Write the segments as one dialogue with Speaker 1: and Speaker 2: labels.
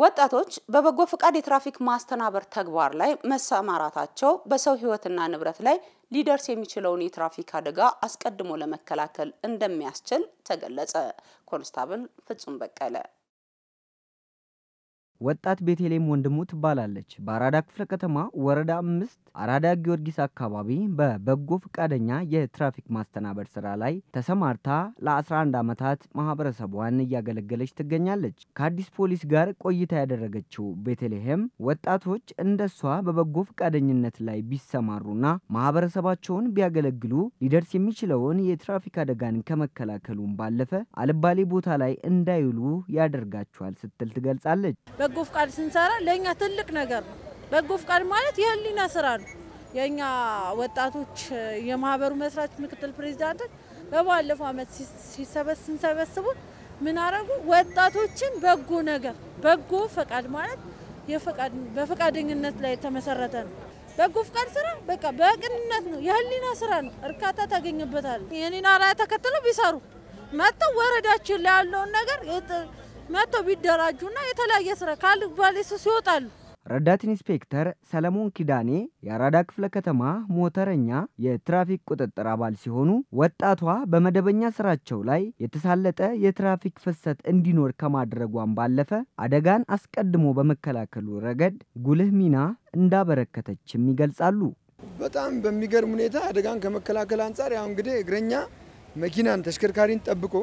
Speaker 1: ወጣቶች በበጎ ፍቃድ የትራፊክ ማስተናበር ተግባር ላይ መሰማራታቸው በሰው ሕይወትና ንብረት ላይ ሊደርስ የሚችለውን የትራፊክ አደጋ አስቀድሞ ለመከላከል እንደሚያስችል ተገለጸ። ኮንስታብል ፍጹም በቀለ
Speaker 2: ወጣት ቤተልሔም ወንድሙ ትባላለች። በአራዳ ክፍለ ከተማ ወረዳ አምስት አራዳ ጊዮርጊስ አካባቢ በበጎ ፈቃደኛ የትራፊክ ማስተናበር ስራ ላይ ተሰማርታ ለ11 ዓመታት ማህበረሰቧን እያገለገለች ትገኛለች። ከአዲስ ፖሊስ ጋር ቆይታ ያደረገችው ቤተልሔም ወጣቶች እንደሷ በበጎ ፈቃደኝነት ላይ ቢሰማሩና ማህበረሰባቸውን ቢያገለግሉ ሊደርስ የሚችለውን የትራፊክ አደጋን ከመከላከሉም ባለፈ አልባሌ ቦታ ላይ እንዳይውሉ ያደርጋቸዋል ስትል ትገልጻለች።
Speaker 3: በጎ ፍቃድ ስንሰራ ለእኛ ትልቅ ነገር ነው። በጎ ፍቃድ ማለት የህሊና ስራ ነው። የእኛ ወጣቶች የማህበሩ መስራች ምክትል ፕሬዚዳንቶች በባለፈው ዓመት ስንሰበስቡ ምን አረጉ? ወጣቶችን በጎ ነገር በጎ ፈቃድ ማለት በፈቃደኝነት ላይ የተመሰረተ ነው። በጎ ፍቃድ ስራ በቃ በቅንነት ነው፣ የህሊና ስራ ነው። እርካታ ታገኝበታል። የኔን አርአያ ተከትለው ቢሰሩ መጥተው ወረዳችን ላይ ያለውን ነገር መጥተው ቢደራጁና የተለያየ ስራ ካልባሌ ሱስ ይወጣሉ።
Speaker 2: ረዳት ኢንስፔክተር ሰለሞን ኪዳኔ የአራዳ ክፍለ ከተማ ሞተረኛ የትራፊክ ቁጥጥር አባል ሲሆኑ ወጣቷ በመደበኛ ስራቸው ላይ የተሳለጠ የትራፊክ ፍሰት እንዲኖር ከማድረጓን ባለፈ አደጋን አስቀድሞ በመከላከሉ ረገድ ጉልህ ሚና እንዳበረከተችም ይገልጻሉ።
Speaker 4: በጣም በሚገርም ሁኔታ አደጋን ከመከላከል አንጻር ያው እንግዲህ እግረኛ መኪናን ተሽከርካሪን ጠብቆ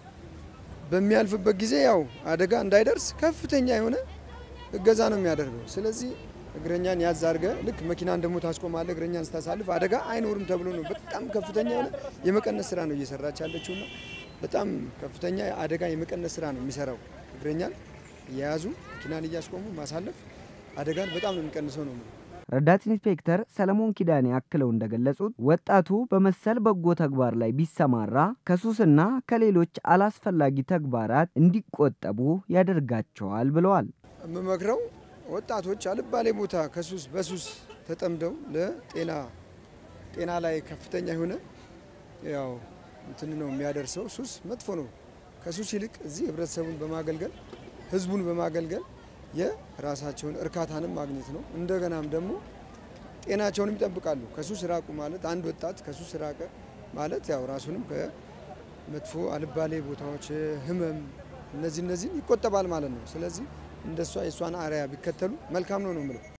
Speaker 4: በሚያልፍበት ጊዜ ያው አደጋ እንዳይደርስ ከፍተኛ የሆነ እገዛ ነው የሚያደርገው። ስለዚህ እግረኛን ያዝ አድርገ ልክ መኪናን ደግሞ ታስቆማለ እግረኛን ስታሳልፍ አደጋ አይኖርም ተብሎ ነው በጣም ከፍተኛ የሆነ የመቀነስ ስራ ነው እየሰራች ያለችውና በጣም ከፍተኛ አደጋ የመቀነስ ስራ ነው የሚሰራው። እግረኛን እየያዙ መኪናን እያስቆሙ ማሳለፍ አደጋን በጣም ነው የሚቀንሰው ነው።
Speaker 2: ረዳት ኢንስፔክተር ሰለሞን ኪዳኔ አክለው እንደገለጹት ወጣቱ በመሰል በጎ ተግባር ላይ ቢሰማራ ከሱስና ከሌሎች አላስፈላጊ ተግባራት እንዲቆጠቡ ያደርጋቸዋል ብለዋል።
Speaker 4: የምመክረው ወጣቶች አልባሌ ቦታ ከሱስ በሱስ ተጠምደው ለጤና ጤና ላይ ከፍተኛ የሆነ ያው እንትን ነው የሚያደርሰው። ሱስ መጥፎ ነው። ከሱስ ይልቅ እዚህ ህብረተሰቡን በማገልገል ህዝቡን በማገልገል የራሳቸውን እርካታንም ማግኘት ነው። እንደገናም ደግሞ ጤናቸውንም ይጠብቃሉ። ከሱስ ራቁ ማለት አንድ ወጣት ከሱስ ራቀ ማለት ያው ራሱንም ከመጥፎ አልባሌ ቦታዎች፣ ህመም፣ እነዚህ እነዚህን ይቆጠባል ማለት ነው። ስለዚህ እንደሷ የእሷን አርአያ ቢከተሉ መልካም ነው ነው የምለው።